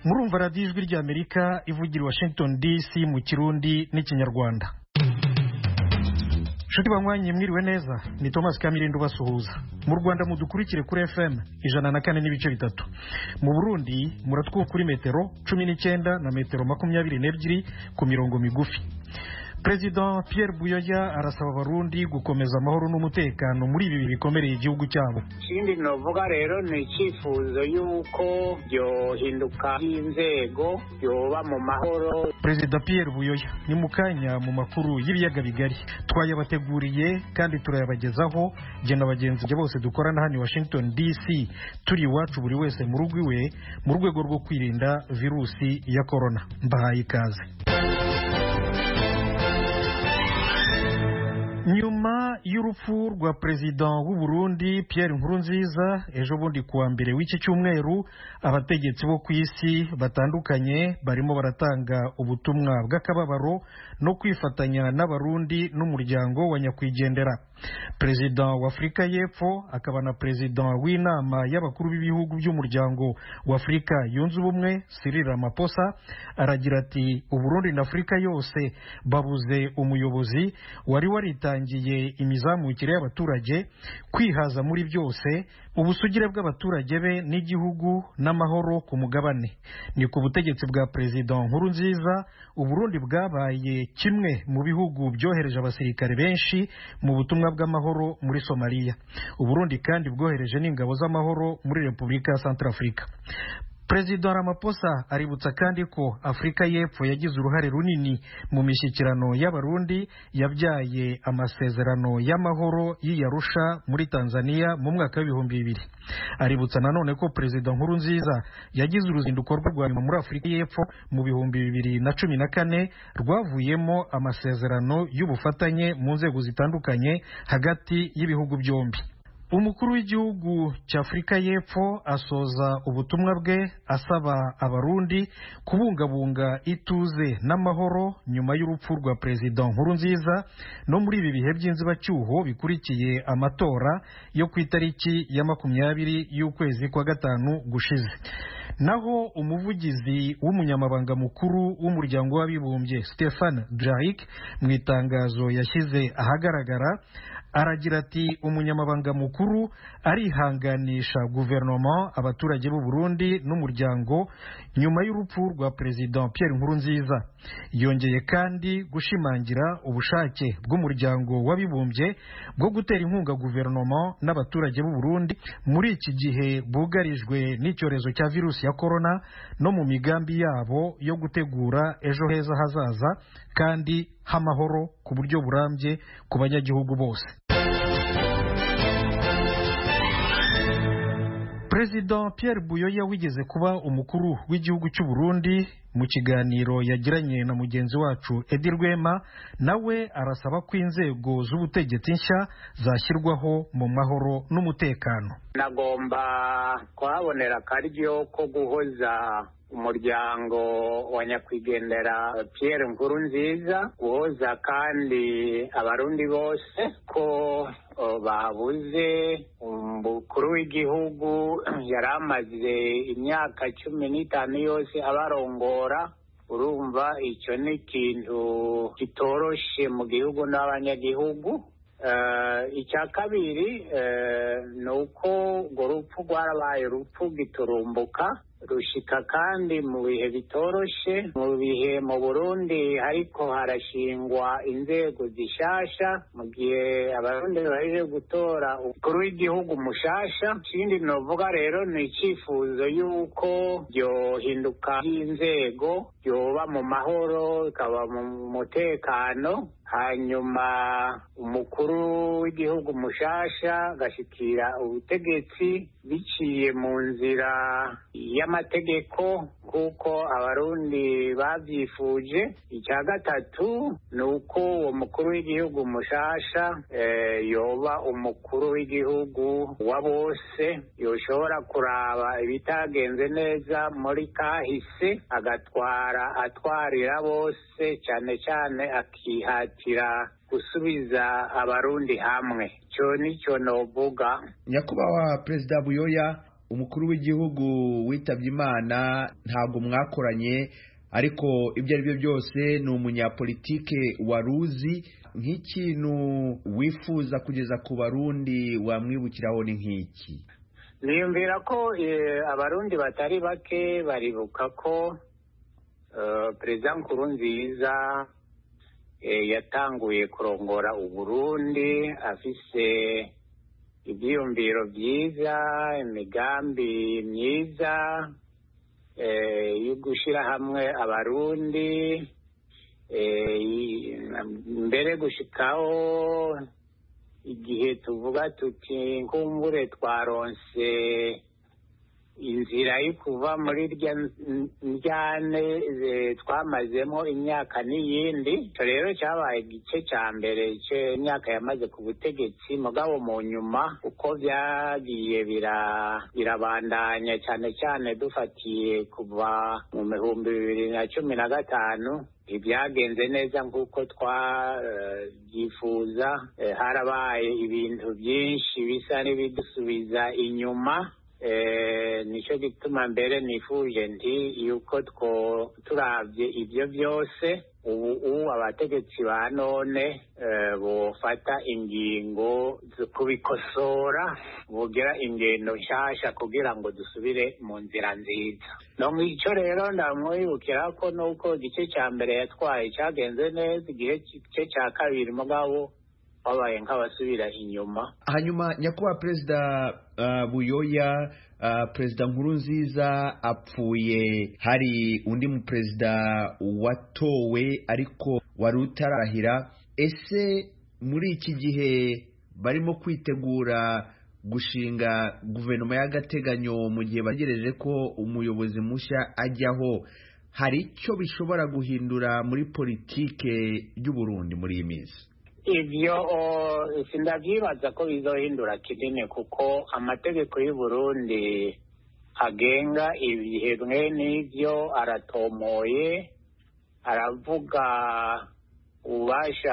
murumva radiyo ijwi ry'amerika ivugira i washington dc mu kirundi n'ikinyarwanda nshuti banywanyi mwiriwe neza ni thomas kamirindo basuhuza mu rwanda mudukurikire kuri fm ijana na kane n'ibice bitatu mu burundi muratwuka kuri metero cumi n'icyenda na metero makumyabiri n'ebyiri ku mirongo migufi perezida Pierre buyoya arasaba abarundi gukomeza amahoro n'umutekano muri ibi bikomereye igihugu cyabo ikindi novuga rero ni icyifuzo y'uko byohinduka ry'inzego byoba mu mahoro perezida Pierre buyoya ni mu kanya mu makuru y'ibiyaga bigari twayabateguriye kandi turayabagezaho jye na bagenzi banjye bose dukorana hano i washington dc turi iwacu buri wese mu rugo iwe mu rwego rwo kwirinda virusi ya korona mbahaye ikaze nyuma y'urupfu rwa perezida w'u Burundi Pierre Nkurunziza ejo bundi kuwa mbere w'iki cyumweru abategetsi bo ku isi batandukanye barimo baratanga ubutumwa bw'akababaro no kwifatanya n'abarundi n'umuryango wa nyakwigendera perezida wa afurika y'epfo akaba na perezida w'inama y'abakuru b'ibihugu by'umuryango wa afurika yunze ubumwe Cyril Ramaphosa aragira ati uburundi na afurika yose babuze umuyobozi wari waritangiye imizamukire y'abaturage kwihaza muri byose ubusugire bw'abaturage be n'igihugu n'amahoro ku mugabane ni ku butegetsi bwa perezida nkuru nziza uburundi bwabaye kimwe mu bihugu byohereje abasirikare benshi mu butumwa bw'amahoro muri somaliya uburundi kandi bwohereje n'ingabo z'amahoro muri repubulika ya santarafurika perezida Ramaphosa aributsa kandi ko afurika y'epfo yagize uruhare runini mu mishyikirano y'abarundi yabyaye amasezerano y'amahoro y'iyarusha muri tanzania mu mwaka w'ibihumbi bibiri aributsa nanone ko perezida nkuru nziza yagize uruzinduko rwe rwa nyuma muri afurika y'epfo mu bihumbi bibiri na cumi na kane rwavuyemo amasezerano y'ubufatanye mu nzego zitandukanye hagati y'ibihugu byombi umukuru w'igihugu cya afurika y'epfo asoza ubutumwa bwe asaba abarundi kubungabunga ituze n'amahoro nyuma y'urupfu rwa perezida nkuru nziza no muri ibi bihe by'inzibacyuho bikurikiye amatora yo ku itariki ya makumyabiri y'ukwezi kwa gatanu gushize naho umuvugizi w'umunyamabanga mukuru w'umuryango w'abibumbye Stefan Dujarric mu itangazo yashyize ahagaragara aragira ati umunyamabanga mukuru arihanganisha guverinoma abaturage b'u Burundi n'umuryango nyuma y'urupfu rwa perezida Pierre Nkurunziza yongeye kandi gushimangira ubushake bw'umuryango w'abibumbye bwo gutera inkunga guverinoma n'abaturage b'u Burundi muri iki gihe bugarijwe n'icyorezo cya virusi ya korona no mu migambi yabo yo gutegura ejo heza hazaza kandi h'amahoro ku buryo burambye ku banyagihugu bose perezida Pierre Buyoya wigeze kuba umukuru w'igihugu cy'u Burundi mu kiganiro yagiranye na mugenzi wacu Edi Rwema nawe arasaba ko inzego z'ubutegetsi nshya zashyirwaho mu mahoro n'umutekano nagomba kuhabonera akaryo ko guhoza umuryango wa nyakwigendera Pierre Nkurunziza guhoza kandi abarundi bose ko babuze umukuru w'igihugu yari amaze imyaka cumi n'itanu yose abarongora urumva icyo ni ikintu kitoroshe mu gihugu n'abanyagihugu icya kabiri ni uko urwo rupfu rwarabaye urupfu giturumbuka rushika kandi mu bihe bitoroshe mu bihe mu burundi ariko harashingwa inzego zishasha mu gihe abarundi baje gutora umukuru w'igihugu mushasha ikindi novuga rero ni icyifuzo y'uko byohinduka ry'inzego byoba mu mahoro bikaba mu mutekano hanyuma umukuru w'igihugu mushasha agashyikira ubutegetsi biciye mu nzira y'amategeko nk'uko abarundi babyifuje icya gatatu ni uko uwo mukuru w'igihugu mushasha yoba umukuru w'igihugu wa bose yoshobora kuraba ibitagenze neza muri kahise agatwara atwarira bose cyane cyane akihatira gusubiza abarundi hamwe icyo nicyo novuga nyakubahwa perezida buyoya umukuru w'igihugu witabye imana ntabwo mwakoranye ariko ibyo ari byo byose ni umunyapolitike waruzi nk'ikintu wifuza kugeza ku barundi wamwibukiraho ni nk'iki niyumvira ko abarundi batari bake baribuka ko perezida nkurunziza yatanguye kurongora uburundi afise ibyiyumviro byiza imigambi myiza yo gushyira hamwe abarundi mbere gushikaho igihe tuvuga tuti nkumbure twaronse inzira yo kuva muri rya njyane twamazemo imyaka n'iyindi icyo rero cyabaye igice cya mbere cy'imyaka yamaze ku butegetsi mugabo mu nyuma uko byagiye birabandanya cyane cyane dufatiye kuva mu bihumbi bibiri na cumi na gatanu ntibyagenze neza nk'uko twabyifuza harabaye ibintu byinshi bisa n'ibidusubiza inyuma nicyo gituma mbere nifuje nti yuko two turabye ibyo byose ubu ubu abategetsi ba none bufata ingingo zo kubikosora bugira ingendo nshyashya kugira ngo dusubire mu nzira nziza no mu icyo rero ndamwibukira ko nuko igice cya mbere yatwaye cyagenze neza igice cya kabiri mugabo babaye nk'abasubira inyuma hanyuma nyakubahwa perezida buyoya perezida nkuru nziza apfuye hari undi muperezida watowe ariko wari utarahira ese muri iki gihe barimo kwitegura gushinga guverinoma y'agateganyo mu gihe bategereje ko umuyobozi mushya ajyaho hari icyo bishobora guhindura muri politike y'uburundi muri iyi minsi ibyo sindabyibaza ko bizohindura kinini kuko amategeko y'u Burundi agenga ibihe bimwe n'ibyo aratomoye aravuga ububasha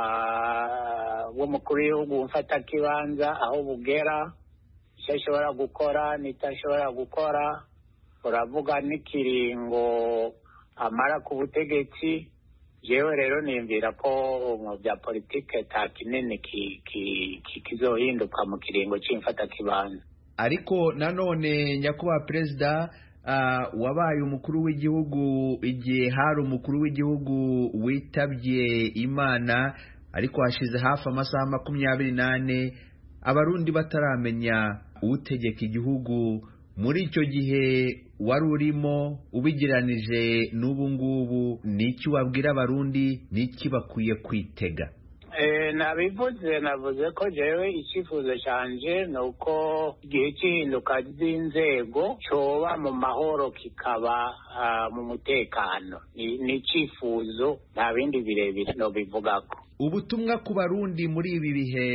bw'umukuru w'igihugu mfatakibanza aho bugera icyo ashobora gukora n'icyo ashobora gukora uravuga n'ikiringo amara ku butegetsi yewe rero niyumvira ko mu bya politike ta kinini kizohinduka mu kiringo cy'imfatakibanza ariko nanone nyakubahwa perezida wabaye umukuru w'igihugu igihe hari umukuru w'igihugu witabye imana ariko hashize hafi amasaha makumyabiri n'ane abarundi bataramenya utegeka igihugu muri icyo gihe wari urimo ubigeranije n'ubu ngubu ni iki wabwira abarundi ni iki bakwiye kwitega nabivuze navuze ko jewe icyifuzo cyanje ni uko igihe cy'ihinduka ry'inzego cyoba mu mahoro kikaba mu mutekano ni icyifuzo nta bindi birebire no bivugako ubutumwa ku barundi muri ibi bihe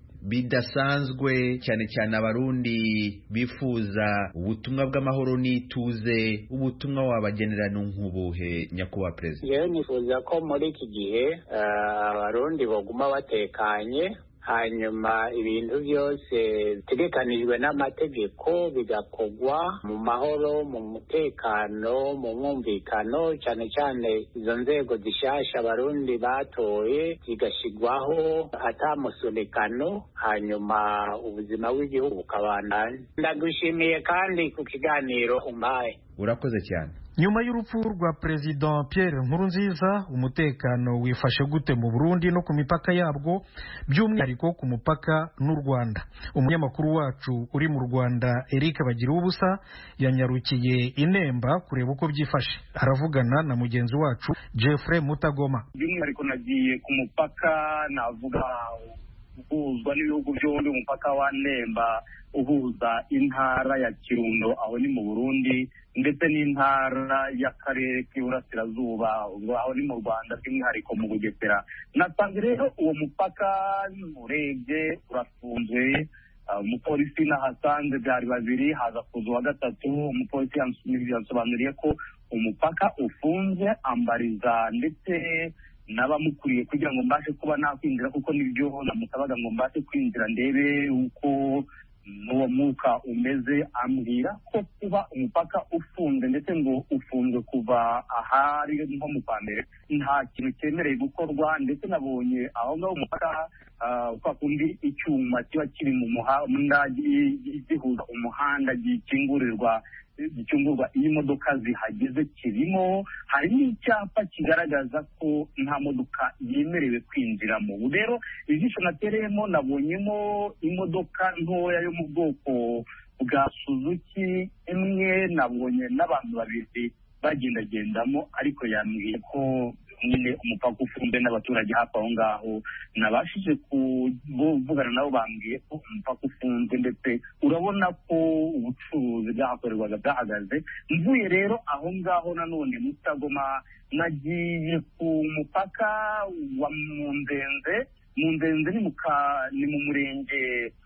bidasanzwe cyane cyane abarundi bifuza ubutumwa bw'amahoro n'ituze ubutumwa wabagenera nk'ubuhe nyakubahwa perezida yewe nifuza ko muri iki gihe abarundi baguma batekanye hanyuma ibintu byose bitegekanijwe n'amategeko bigakorwa mu mahoro mu mutekano mu mwumvikano cyane cyane izo nzego zishyashya abarundi batoye zigashyirwaho atamusunikano hanyuma ubuzima bw'igihugu bukabandanya ndagushimiye kandi ku kiganiro umpaye urakoze cyane nyuma y'urupfu rwa perezida Pierre Nkurunziza umutekano wifashe gute mu Burundi no ku mipaka yabwo by'umwihariko ku mupaka n'u Rwanda umunyamakuru wacu uri mu Rwanda Eric Bagira ubusa yanyarukiye inemba kureba uko byifashe aravugana na mugenzi wacu Jeffrey Mutagoma by'umwihariko nagiye ku mupaka navuga uhuzwa n'ibihugu byombi umupaka wa Nemba uhuza intara ya Kirundo aho ni mu Burundi ndetse n'intara y'akarere k'iburasirazuba aho ni mu Rwanda by'umwihariko mu Bugesera nasanze rero uwo mupaka urebye urafunzwe umupolisi nahasanze byari babiri haza kuza uwa gatatu umupolisi yansobanuriye ko umupaka ufunze ambariza ndetse n'abamukuriye kugira ngo mbashe kuba nakwinjira kuko nibyo namusabaga ngo mbashe kwinjira ndebe uko n'uwo mwuka umeze ambwira ko kuba umupaka ufunze ndetse ngo ufunzwe kuva ahari nko mu kwa mbere nta kintu cyemereye gukorwa ndetse nabonye aho ngaho umupaka kwa kundi icyuma kiba kiri mu muhanda gihuza umuhanda gikingurirwa gicungurwa iyo imodoka zihageze kirimo hari n'icyapa kigaragaza ko nta modoka yemerewe kwinjiramo ubu rero ijisho natereyemo nabonyemo imodoka ntoya yo mu bwoko bwa suzuki imwe nabonye n'abantu babiri bagendagendamo ariko yambwiye ko nyine umupaka ufunze n'abaturage hafi aho ngaho nabashije kuvugana nabo bambwiye ko umupaka ufunze ndetse urabona ko ubucuruzi bwahakorerwaga bwahagaze mvuye rero aho ngaho nanone mutagoma nagiye ku mupaka wa munzenze munzenze ni mu murenge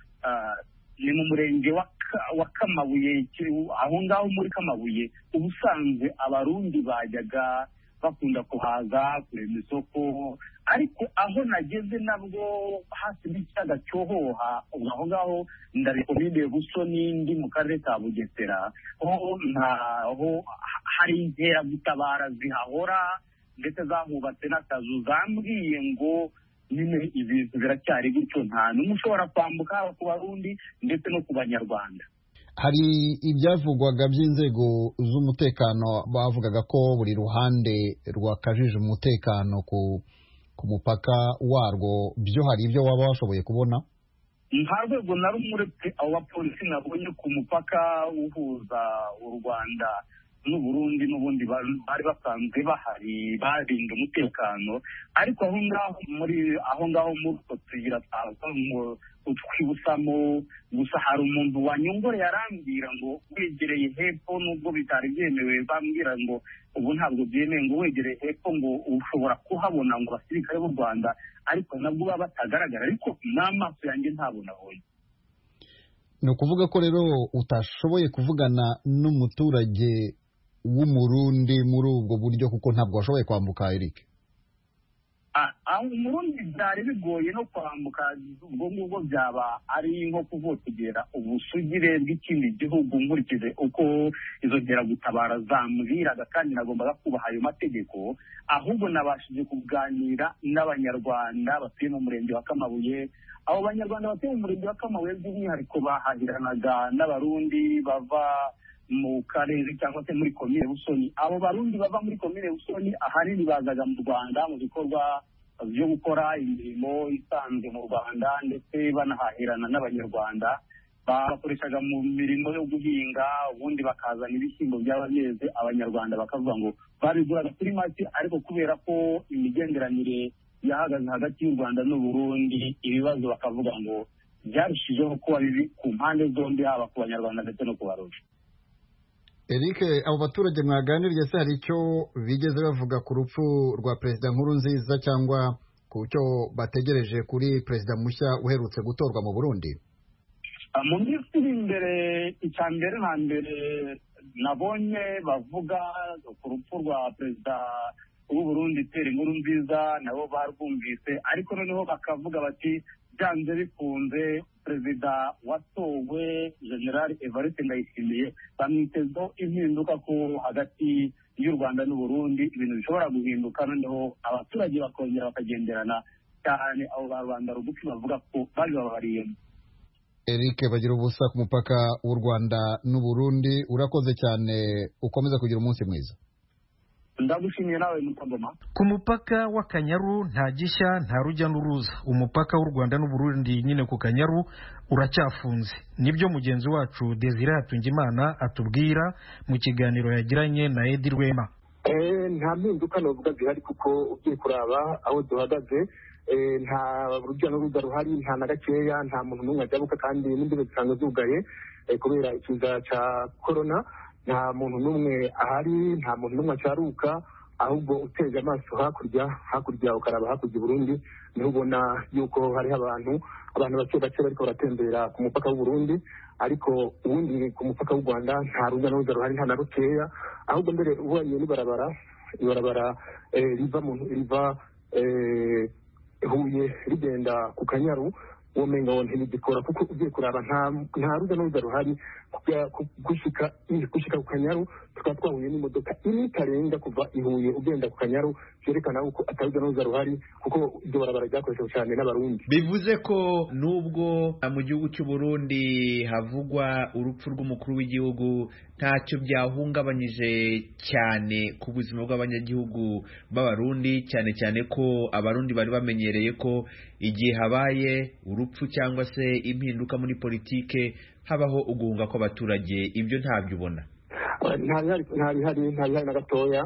ni mu murenge wa kamabuye aho ngaho muri kamabuye ubusanzwe abarundi bajyaga bakunda kuhaza kurema isoko ariko aho nageze nabwo hafi n'ikiyaga cyohoha ubu aho ngaho ndarekomide buso n'indi mu karere ka bugesera ho ntaho hari inkeragutabara zihahora ndetse zahubatse n'akazu zambwiye ngo nyine ibintu biracyari gutyo nta n'umwe ushobora kwambuka haba ku barundi ndetse no ku banyarwanda hari ibyavugwaga by'inzego z'umutekano bavugaga ko buri ruhande rwakajije umutekano ku ku mupaka warwo byo hari ibyo waba washoboye kubona nta rwego na rumwe uretse abo bapolisi nabonye ku mupaka uhuza u rwanda n'uburundi n'ubundi bari basanzwe bahari barinda umutekano ariko aho ngaho muri aho ngaho muri utwo tuyira twibusamo gusa hari umuntu wanyongoreye arambwira ngo wegereye hepfo nubwo bitari byemewe bambwira ngo ubu ntabwo byemewe ngo wegereye hepfo ngo ushobora kuhabona ngo abasirikare b'u rwanda ariko nabwo baba batagaragara ariko n'amaso yanjye ntabwo nabonye ni ukuvuga ko rero utashoboye kuvugana n'umuturage w'umurundi muri ubwo buryo kuko ntabwo washoboye kwambuka eric umurundi byari bigoye no kwambuka ubwo ngubwo byaba ari nko kuvotegera ubusugire bw'ikindi gihugu nkurikije uko izo nkeragutabara zambwiraga kandi nagombaga kubaha ayo mategeko ahubwo nabashije kuganira n'abanyarwanda batuye mu murenge wa kamabuye abo banyarwanda batuye mu murenge wa kamabuye by'umwihariko bahahiranaga n'abarundi bava mu karere cyangwa se muri komine busoni abo barundi bava muri komine busoni ahanini bazaga mu rwanda mu bikorwa byo gukora imirimo isanzwe mu rwanda ndetse banahahirana n'abanyarwanda bakoreshaga mu mirimo yo guhinga ubundi bakazana ibishyimbo byaba byeze abanyarwanda bakavuga ngo babiguraga kuri make ariko kubera ko imigenderanire yahagaze hagati y'u rwanda n'uburundi ibibazo bakavuga ngo byarushijeho kuba bibi ku mpande zombi haba ku banyarwanda ndetse no ku barundi eric abo baturage mwaganiriye se hari icyo bigeze bavuga ku rupfu rwa perezida nkuru nziza cyangwa ku cyo bategereje kuri perezida mushya uherutse gutorwa mu burundi mu minsi iri imbere icya mbere na mbere nabonye bavuga ku rupfu rwa perezida w'uburundi tera inkuru nziza nabo barwumvise ariko noneho bakavuga bati byanze bikunze perezida watowe generali evariste ndayishimiye bamwitezeho impinduka ko hagati y'u rwanda n'uburundi ibintu bishobora guhinduka noneho abaturage bakongera bakagenderana cyane abo ba rubanda rugufi bavuga ko babibabariyemo eric bagira ubusa ku mupaka w'u rwanda n'uburundi urakoze cyane ukomeza kugira umunsi mwiza ndagushimiye nawe mutagoma ku mupaka w'akanyaru nta gishya nta rujya n'uruza umupaka w'u rwanda n'uburundi nyine ku kanyaru uracyafunze nibyo mugenzi wacu desire hatungimana atubwira mu kiganiro yagiranye na edi rwema nta mpinduka navuga zihari kuko ugiye kuraba aho duhagaze nta rujya n'uruza ruhari nta na gakeya nta muntu n'umwe ajyabuka kandi n'imbibe zisanzwe zugaye kubera ikiza cya korona nta muntu n'umwe ahari nta muntu n'umwe acyaruka ahubwo uteze amaso hakurya hakurya ukaraba hakurya i burundi niho ubona yuko hariho abantu abantu bake bake bariko baratembera ku mupaka w'uburundi ariko ubundi ku mupaka w'u rwanda nta rujya n'uruza ruhari nta na rukeya ahubwo mbere ubonye n'ibarabara ibarabara riva riva huye rigenda ku kanyaru uwo menga wo ntibigikora kuko ugiye kuraba nta nta ruza n'uruza ruhari kujya ku- gushika gushika ku kanyaru tukaba twahuye n'imodoka imwe itarenga kuva i Huye ugenda ku kanyaru byerekana ko atari ruza n'uruza ruhari kuko iryo barabara ryakoreshejwe cyane n'abarundi bivuze ko nubwo mu gihugu cy'u Burundi havugwa urupfu rw'umukuru w'igihugu ntacyo byahungabanyije cyane ku buzima bw'abanyagihugu b'abarundi cyane cyane ko abarundi bari bamenyereye ko igihe habaye urupfu cyangwa se impinduka muri politike habaho uguhunga kw'abaturage ibyo ntabyo ubona nta bihari nta bihari nta bihari na gatoya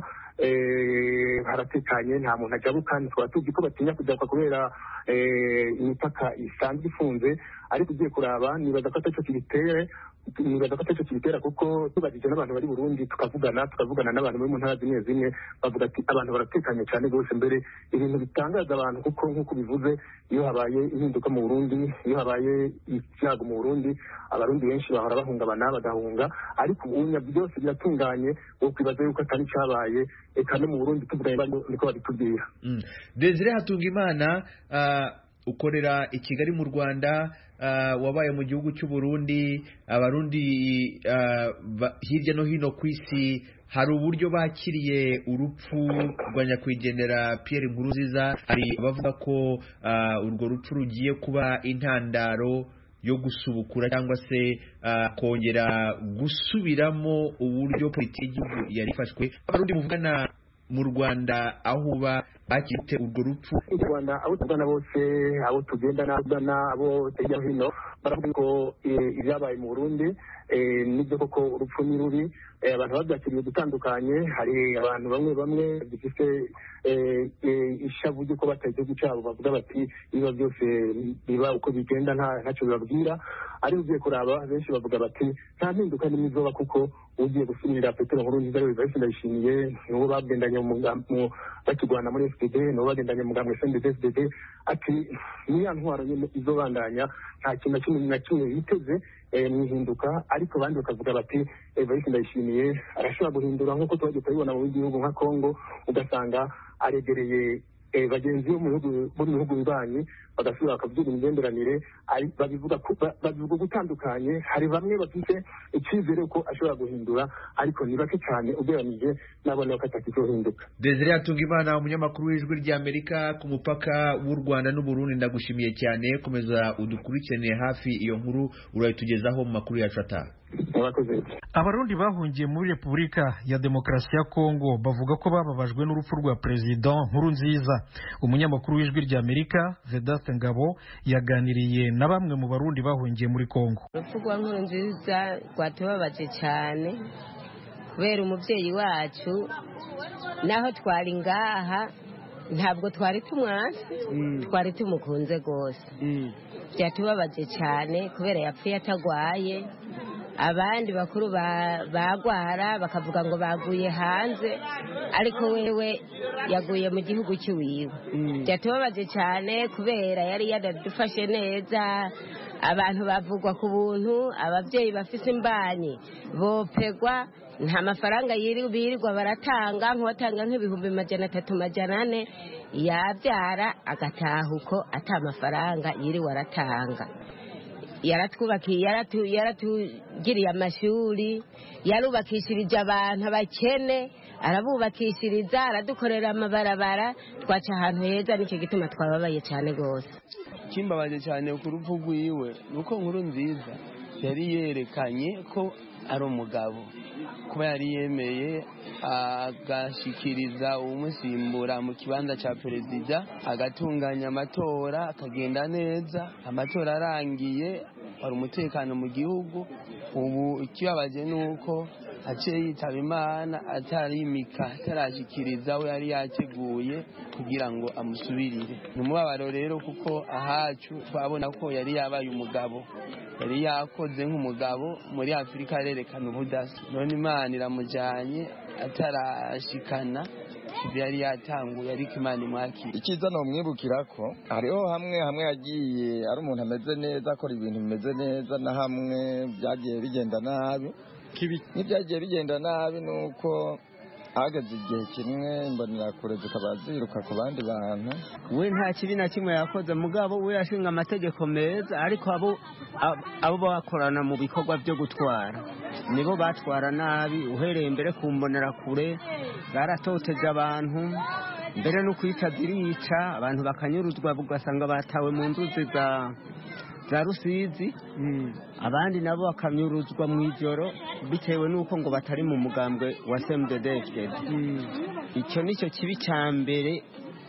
eh, haratekanye nta muntu ajabuka tukaba tuzi ko batinya kujabuka kubera eh, imipaka isanzwe ifunze ariko ugiye kuraba nibaza ko atacyo kibitere nibaza ko atacyo kibitera kuko tubajije n'abantu bari Burundi tukavugana tukavugana n'abantu bari mu ntara zimwe zimwe bavuga ati abantu baratekanye cyane rwose mbere ibintu bitangaza abantu kuko nk'uko bivuze iyo habaye impinduka mu Burundi iyo habaye icyago mu Burundi abarundi benshi bahora bahungabana bagahunga ariko ubunya byose biratunganye wo kwibaza yuko atari cyabaye eka no mu Burundi tuvuganye bari niko babitubwira Mm. Desire Hatungimana uh, ukorera i Kigali mu Rwanda uh, wabaye mu gihugu cy'u Burundi abarundi uh, ba- hirya no hino ku isi hari uburyo bakiriye urupfu rwa nyakwigendera Pierre Nkurunziza hari abavuga ko uh, urwo rupfu rugiye kuba intandaro yo gusubukura cyangwa se uh, kongera gusubiramo uburyo politiki y'igihugu yari ifashwe abarundi muvugana mu Rwanda aho uba bakite urwo rupfu mu Rwanda abo tuvugana bose abo tugenda n'abana abo hirya no hino baravuga ko eh, ibyabaye mu Burundi eh, nibyo koko urupfu ni rubi eh, abantu babyakiriye gutandukanye hari abantu bamwe bamwe bifite eh, eh, ishavu ry'uko bataye igihugu cyabo bavuga bati ibiba byose biba uko bigenda nta ntacyo bibabwira ariko ugiye kuraba benshi bavuga bati nta mpinduka n'imwe izoba kuko ugiye gusubirira petero nkuru nziza rero benshi ndayishimiye n'uwo bagendanye mu muga- mu- bakirwana muri fpd n'uwo bagendanye mu mugambwe sndp fpd ati ni ya ntwaro nyine izobandanya nta kintu na kimwe na kimwe yiteze eh, mu ihinduka ariko abandi bakavuga bati evariste ndayishimiye arashobora guhindura nk'uko tuba tukabibona mu bindi bihugu nka congo ugasanga aregereye eh, bagenzi bo mu bihugu bo mu bihugu bibanyi bagasubira bakavuga imigenderanire ari- babivuga ku- ba- babivuga gutandukanye hari bamwe bafite icyizere ko ashobora guhindura ariko ni bake cyane ugereranije n'abona ko atakizohinduka Desire Hatungimana umunyamakuru w'ijwi ry'Amerika ku mupaka w'u Rwanda n'u Burundi ndagushimiye cyane komeza udukurikiranire hafi iyo nkuru urayitugezaho mu makuru yacu ataha murakoze abarundi bahungiye muri repubulika ya demokarasi ya kongo bavuga ko bababajwe n'urupfu rwa perezida nkuru nziza umunyamakuru w'ijwi ry'amerika vedaste ngabo yaganiriye na bamwe mu barundi bahungiye muri kongo urupfu rwa nkuru nziza rwatubabaje cyane kubera umubyeyi wacu naho twari ngaha ntabwo twari tumwasi twari tumukunze rwose byatubabaje cyane kubera yapfuye atagwaye abandi bakuru ba- bagwara bakavuga ngo baguye hanze ariko wewe yaguye mu gihugu cy'iwiwe byatubabaje cyane kubera yari yanadufashe neza abantu bavugwa ku buntu ababyeyi bafite imbanyi bopegwa nta mafaranga yiri- birirwa baratanga nk'uwatanga nk'ibihumbi majana atatu majana ane yabyara agataha uko ata mafaranga yiriwe aratanga yaratwubakiye yaratu- yaratugiriye amashuri yarubakishirije abantu abakene arabubakishiriza aradukorera amabarabara twaca ahantu heza nicyo gituma twababaye cyane rwose kimbabaje cyane ku rupfu rwiwe ni uko nkuru nziza yari yerekanye ko ari umugabo kuba yari yemeye agashikiriza uwumusimbura mu kibanza cya perezida agatunganya amatora akagenda neza amatora arangiye hari umutekano mu gihugu ubu ikibabaje ni uko aciye yitaba imana atarimika atarashyikiriza we yari yateguye kugira ngo amusubirire ni umubabaro rero kuko ahacu twabona ko yari yabaye umugabo yari yakoze nk'umugabo muri afurika arerekana ubudasa none imana iramujyanye atarashikana ibyo yari yatanguye ariko imana imwakira icyiza ni umwibukira ko hariho hamwe hamwe yagiye ari umuntu ameze neza akora ibintu bimeze neza na hamwe byagiye bigenda nabi n'ibyagiye bigenda nabi ni uko hageze igihe kimwe imbonerakure zikaba ziruka ku bandi bantu we nta kibi na kimwe yakoze mugabo we yashinga amategeko meza ariko abo abo bakorana mu bikorwa byo gutwara nibo batwara nabi uhereye mbere ku mbonerakure baratoteje abantu mbere no kwica zirica abantu bakanyuruzwa ugasanga batawe mu nzuzi za za rusizi abandi nabo bakanyuruzwa mu ijoro bitewe n'uko ngo batari mu mugambwe wa semudedefedi icyo ni cyo kibi cya mbere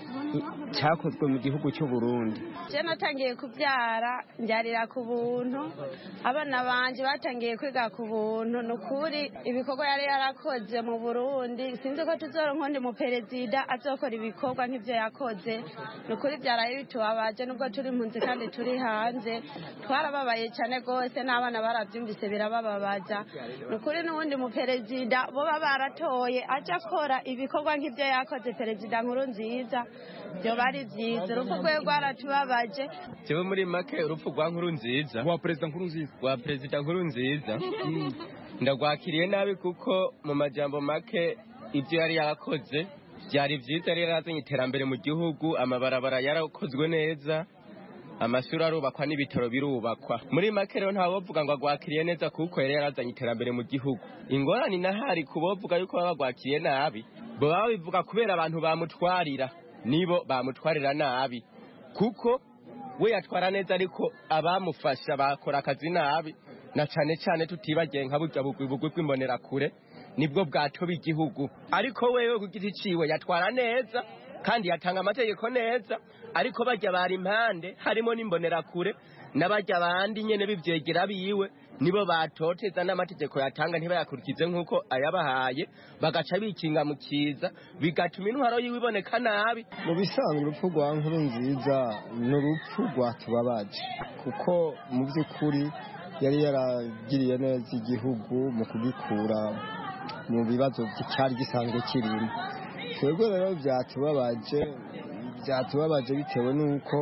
cyakozwe mu gihugu cy'u Burundi je natangiye kubyara mbyarira ku buntu abana banje batangiye kwiga ku buntu ni ukuri ibikorwa yari yarakoze mu burundi sinzi ko tuzoronka undi muperezida azokora ibikorwa nk'ibyo yakoze ni ukuri byaraye bitubabaje nubwo turi impunzi kandi turi hanze twarababaye cyane rwose n'abana barabyumvise birabababaza ni ukuri n'uwundi muperezida boba baratoye aje akora ibikorwa nk'ibyo yakoze perezida nkuru nziza byoba ari byiza urupfu rwe rwaratubabaje jewe muri make urupfu rwa nkuru nziza rwa perezida nkuru nziza rwa perezida nkuru nziza ndagwakiriye nabi kuko mu majambo make ibyo yari yarakoze byari byiza yari yarazanye iterambere mu gihugu amabarabara yarakozwe neza amashuri arubakwa n'ibitaro birubakwa muri make rero ntawovuga ngo agwakiriye neza kuko yari yarazanye iterambere mu gihugu ingorane inahari ku bovuga yuko baba bagwakiriye nabi baba babivuga kubera abantu bamutwarira nibo bamutwarira nabi kuko we yatwara neza ariko abamufasha bakora akazi nabi na cyane cyane tutibagiye nka burya bugwi bw'imbonerakure nibwo bwatoba igihugu ariko wewe ku giti ciwe yatwara neza kandi yatanga amategeko neza ariko bajya bari impande harimo n'imbonerakure n'abajya bandi nyene bivyegera biwe nibo batoteza n'amategeko yatanga ntibayakurikize nk'uko ayabahaye bagaca bikinga mu kiza bigatuma intwaro yiwe iboneka nabi mu bisanzwe urupfu rwa nkuru nziza ni urupfu rwatubabaje kuko mu by'ukuri yari yaragiriye neza igihugu mu kugikura mu bibazo cyari gisanzwe kirimo twebwe rero byatubabaje byatubabaje bitewe n'uko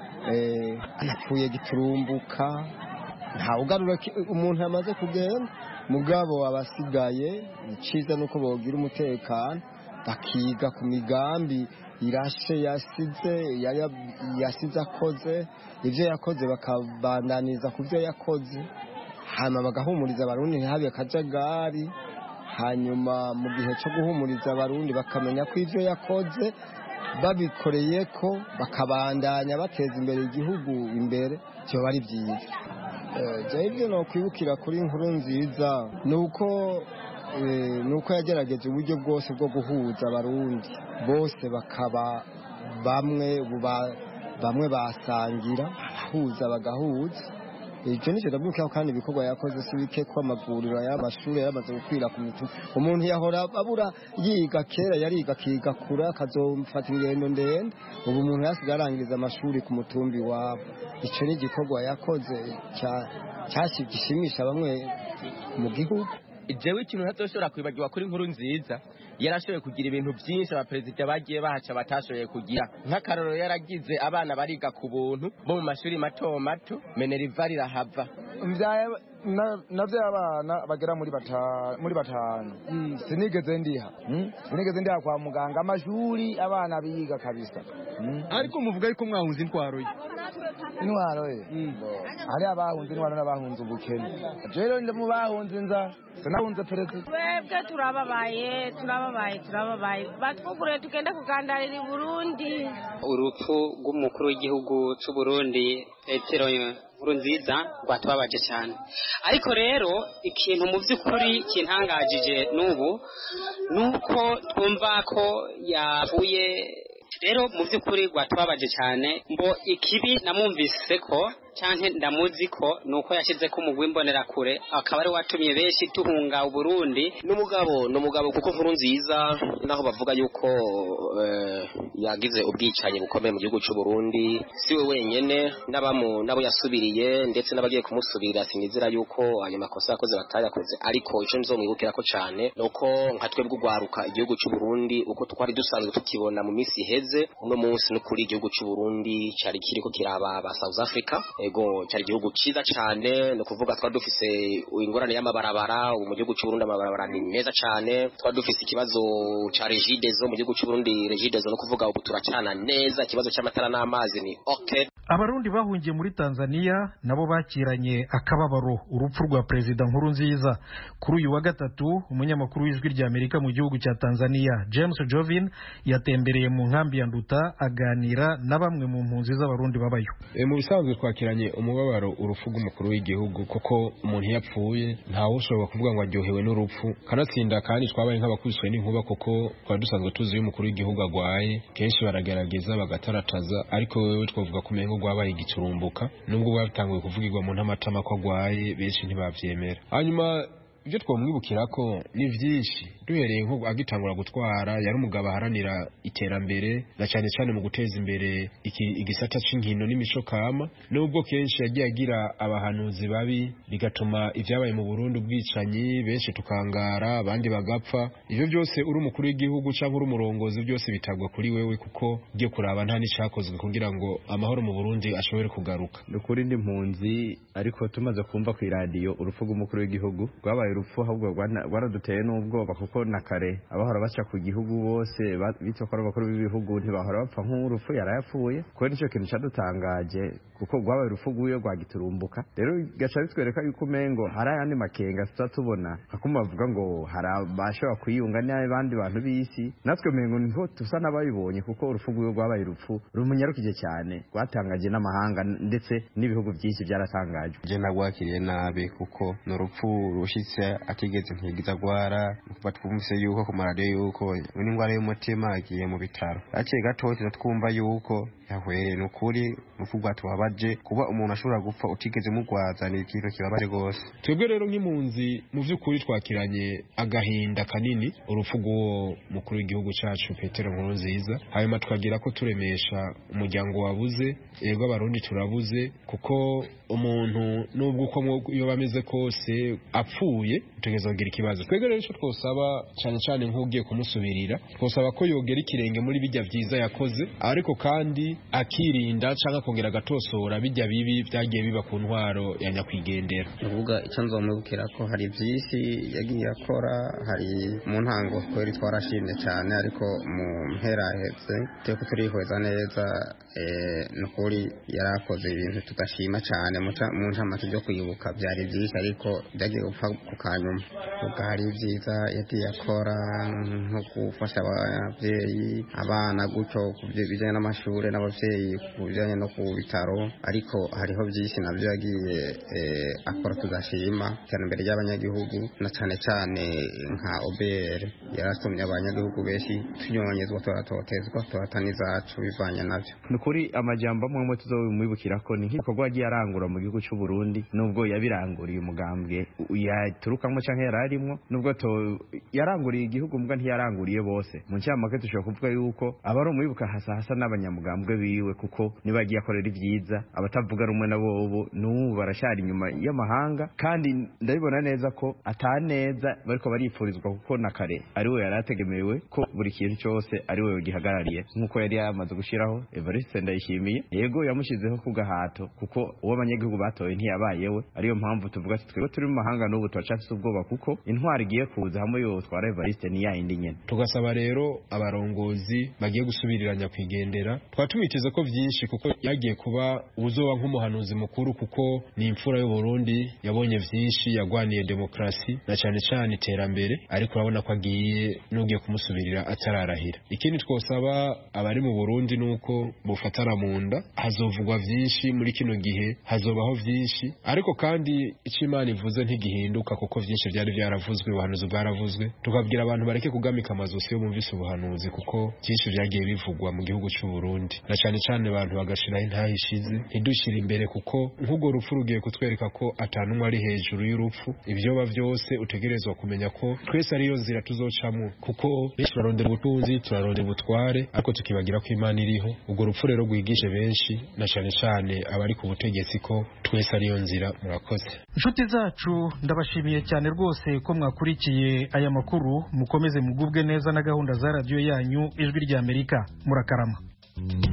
yapfuye giturumbuka ntawugarura umuntu yamaze kugenda mugabo abasigaye iciza nuko bogira umutekano bakiga ku migambi irashe yasize yasize akoze ibyo yakoze bakabandaniza ku byo yakoze hanyuma bagahumuriza abarundi ntihabe akajagari hanyuma mu gihe cyo guhumuriza abarundi bakamenya ko ibyo yakoze babikoreye ko bakabandanya bateza imbere igihugu imbere byoba ari byiza jya ibyo nakwibukira kuri inkuru nziza ni uko ni uko yagerageje uburyo bwose bwo guhuza abarundi bose bakaba bamwe bamwe basangira abahuza bagahuza icyo nicyo ndabyukaho kandi ibikorwa yakoze si bike ko amavuriro y'amashuri yamaze gukwira ku mitima umuntu yahora abura yiga kera yariga akiga kure akazofata ingendo ndende ubu umuntu yasigaye arangiza amashuri ku mutumbi iwabo icyo ni igikorwa yakoze gishimisha bamwe mu gihugu jewe ikintu ntazoshobora kwibagirwa kuri inkuru nziza yarashoboye kugira ibintu byinshi abaperezida bagiye bahaca batashoboye kugira nk'akarorero yaragize abana bariga ku buntu bo mu mashuri mato mato meneriva rirahava navyaye abana bagera muri batanu muri batanu sinigeze ndiha sinigeze ndiha kwa muganga amashuri abana biga kabisa ariko muvuga yuko mwahunze intwaro ye intwaro ye hari abahunze intwaro n'abahunze ubukene rero ndi mu bahunze inzara sinahunze perezida twebwe turababaye turababaye turababaye batwugurure tugende kugandarira i burundi urupfu rw'umukuru w'igihugu c'u burundi petero nkuru nziza rwatubabaje cyane ariko rero ikintu mu by'ukuri kintangajije n'ubu ni uko twumva ko yavuye rero mu by'ukuri rwatubabaje cyane ngo ikibi namwumvise ko cyangwa ndamuzi ko ni uko yashyize ko umugwi imbonerakure akaba ari watumye benshi tuhunga uburundi n'umugabo ni umugabo kuko nkuru nziza naho bavuga yuko yagize ubwicanyi bukomeye mu gihugu cy'u Burundi si we wenyine n'abo yasubiriye ndetse n'abagiye kumusubirira sinizera yuko ayo makosa yakoze batayakoze ariko icyo nzomwibukira ko cyane ni uko nka twebwe urwaruka igihugu cy'u Burundi uko twari dusanzwe tukibona mu minsi iheze uno munsi no kuri igihugu cy'u Burundi cyari kiriko kiraba ba South Africa ego cyari igihugu cyiza cyane ni ukuvuga twari dufise ingorane y'amabarabara ubu mu gihugu cy'uburundi amabarabara ni meza cyane twari dufise ikibazo cya regidezo mu gihugu cy'uburundi regidezo ni ukuvuga ubu turacana neza ikibazo cy'amatara n'amazi ni ok abarundi bahungiye muri tanzania nabo bakiranye akababaro urupfu rwa perezida nkuru nziza kuri uyu wa gatatu umunyamakuru w'ijwi rya amerika mu gihugu cya tanzania james jovin yatembereye mu nkambi ya nduta aganira na bamwe mu mpunzi z'abarundi babayo e, mu bisanzwe twakiranye umubabaro urupfu rw'umukuru w'igihugu kuko umuntu iyo apfuye ntawe ushobora kuvuga ngo aryohewe n'urupfu kanatsinda kandi twabaye nk'abakubiswe n'inkuba kuko twari dusanzwe tuzi iyo umukuru w'igihugu agwaye kenshi baragerageza bagatarataza ariko wewe twavuga ko umengo rwabaye igiturumbuka nubwo bwatanguye kuvugirwa mu ntamatama ko agwaye benshi ntibavyemera hanyuma ibyo twamwibukira ko ni byinshi duhereye nko agitangura gutwara yari umugabo aharanira iterambere na cyane cyane mu guteza imbere igisata cy'inkino n'imico kama nubwo kenshi yagiye agira abahanuzi babi bigatuma ibyabaye mu Burundi ubwicanyi benshi tukangara abandi bagapfa ibyo byose uri umukuru w'igihugu cyangwa uri umurongozi byose bitagwa kuri wewe kuko ugiye kuraba nta n'icyakozwe kugira ngo amahoro mu Burundi ashobore kugaruka ni ukuri ndi mpunzi ariko tumaze kumva ku iradiyo urupfu rw'umukuru w'igihugu rwabaye urupfu ahubwo rwaraduteye n'ubwoba kuko na kare abahora baca ku gihugu bose bitwa ko ari abakuru b'ibihugu ntibahora bapfa nk'urupfu yarayapfuye kuko nicyo kintu cyadutangaje kuko rwabaye urupfu rw'uyo rwagiturumbuka rero gaca bitwereka yuko umengo hari ayandi makenga tuba tubona hakuma bavuga ngo hari abashobora kwiyunga n'abandi bantu b'isi natwe umengo niho tusa n'abayibonye kuko urupfu rw'uyo rwabaye urupfu rumunyarukije cyane rwatangaje n'amahanga ndetse n'ibihugu byinshi byaratangaje je nagwakiriye nabi kuko ni urupfu rushitse atigeze ntigiza agwara kuba twumvise yuko ku maradiyo yuko n'indwara y'umutima agiye mu bitaro hakiri gato twumva yuko yahwereye ni ukuri urupfu rwatubabaje kuba umuntu ashobora gupfa utigeze mugwaza ni ikintu kibabaje rwose twebwe rero nk'impunzi mu by'ukuri twakiranye agahinda kanini urupfu rw'uwo mukuru w'igihugu cyacu petero nkuru nziza hanyuma tukagira ko turemesha umuryango wabuze yego abarundi turabuze kuko umuntu nubwo uko iyo bameze kose apfuye utegereza kugira ikibazo twebwe rero icyo twosaba cyane cyane nk'ugiye kumusubirira twosaba ko yogera ikirenge muri bijya byiza yakoze ariko kandi akirinda cyangwa akongera agatosora bijya bibi byagiye biba ku ntwaro ya nyakwigendera uvuga icyo nzomubwira ko hari byinshi yagiye akora hari mu ntango twari twarashimye cyane ariko mu mpera hetse turi turihweza neza ni ukuri yari akoze ibintu tudashima cyane mu ncamake byo kwibuka byari byinshi ariko byagiye gupfa ku kanyuma ubwo hari ibyiza yagiye akora nko gufasha ababyeyi abana gutyo ku bijyanye n'amashuri n'ababyeyi ku bijyanye no ku bitaro ariko hariho byinshi nabyo yagiye akora tudashima iterambere ry'abanyagihugu na cyane cyane nka obr yaratumye abanyagihugu benshi tunyonyezwa turatotezwa turata n'izacu bivanye nabyo ni ukuri amajyamba amwe amwe tuzabimwibukira ko ni nk'ibikorwa yagiye arangura mu gihugu cy'u Burundi nubwo yabiranguriye umugambwe yaturukamo cyangwa yari arimo nubwo yaranguriye igihugu mbwa ntiyaranguriye bose mu ncamake dushobora kuvuga yuko aba ari umwibuka hasa hasa n'abanyamugambwe biwe kuko niba yagiye akorera ibyiza abatavuga rumwe na bobo n'ubu barashyara inyuma y'amahanga kandi ndabibona neza ko ataneza bariko baripfurizwa kuko na kare ari we yari ategemewe ko buri kintu cyose ari we gihagarariye nk'uko yari yamaze gushyiraho evariste ndayishimiye yego yamushyizeho ku gahato kuko uwo abanyagihugu batoye ntiyabayewe ariyo mpamvu tuvuga ati twebwe turi mu mahanga n'ubu turacafise ubwoba kuko intwari igiye kuza hamwe yotwara evariste ni yayindi nyene tugasaba rero abarongozi bagiye gusubirira nyakwigendera twaba tumwiteze ko byinshi kuko yagiye kuba uzoba nk'umuhanuzi mukuru kuko ni imfura y'uburundi yabonye byinshi yagwaniye demokarasi na cyane cyane iterambere ariko urabona ko agiye n'ugiye kumusubirira atararahira ikindi twosaba abari mu burundi ni uko bufatana mu nda hazovugwa byinshi muri kino gihe hazobaho byinshi ariko kandi icyo imana ivuze ntigihinduka kuko byinshi byari byaravuzwe ubuhanuzi bwaravuzwe tukabwira abantu bareke kugamika amazosi iyo bumvise ubuhanuzi kuko byinshi byagiye bivugwa mu gihugu cy'u Burundi na cyane cyane abantu bagashiraho intahishize ntidushyire imbere kuko nk'ubwo rupfu rugiye kutwereka ko atanumwe ari hejuru y'urupfu ibyoba byose utegerezwa kumenya ko twese ariyo nzira tuzocamo kuko benshi turarondera ubutunzi turarondera ubutware ariko tukibagira ko imana iriho ubwo rupfu rero rwigishe benshi na cyane cyane abari ku butegetsi ko twese ariyo nzira murakoze inshuti zacu ndabashimiye cyane rwose ko mwakurikiye aya makuru mukomeze mugubwe neza na gahunda za radiyo yanyu ijwi ry'amerika murakarama